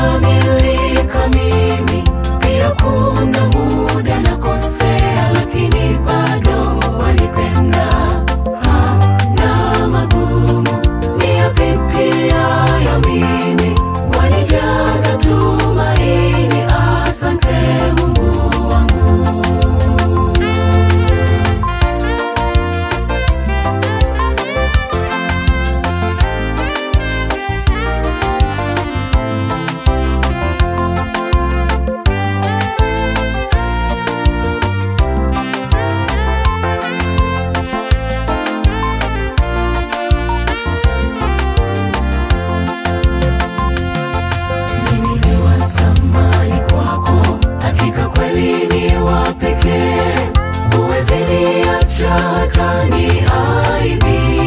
sijakamilika mimi, pia kuna muda nakosea, lakini bado wanipenda. Hana magumu niyapitiayo mimi, wanijaza tumaini. Asante Mungu wangu. Mimi ni wa thamani kwako, hakika kweli ni wa pekee. Huwezi niacha hata niaibike.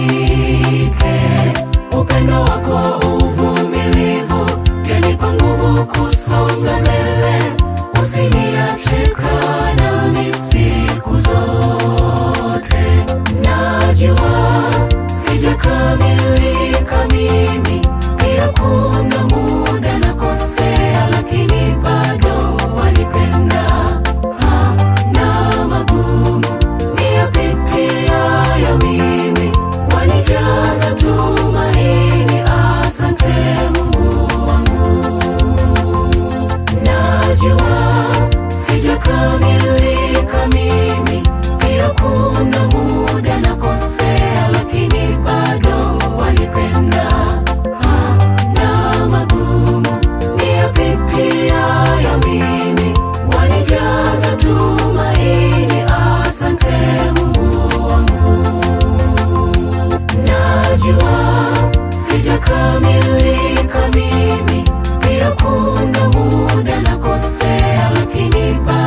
Upendo wako uvumilivu, vyanipa nguvu kusonga mbele. Usiniache kaa nami siku zote. Najua sijakamilika mimi, pia kuna muda nakosea, lakini bado wanipenda. Hana magumu niyapitiayo mimi, wanijaza tumaini. Asante Mungu wangu. Najua sijakamilika mimi, pia kuna muda nakosea, lakini bado wanipenda. Hana magumu niyapitiayo mimi, wanijaza tumaini. Asante Mungu wangu. Najua sijakamilika mimi, pia kuna muda nakosea, lakini bado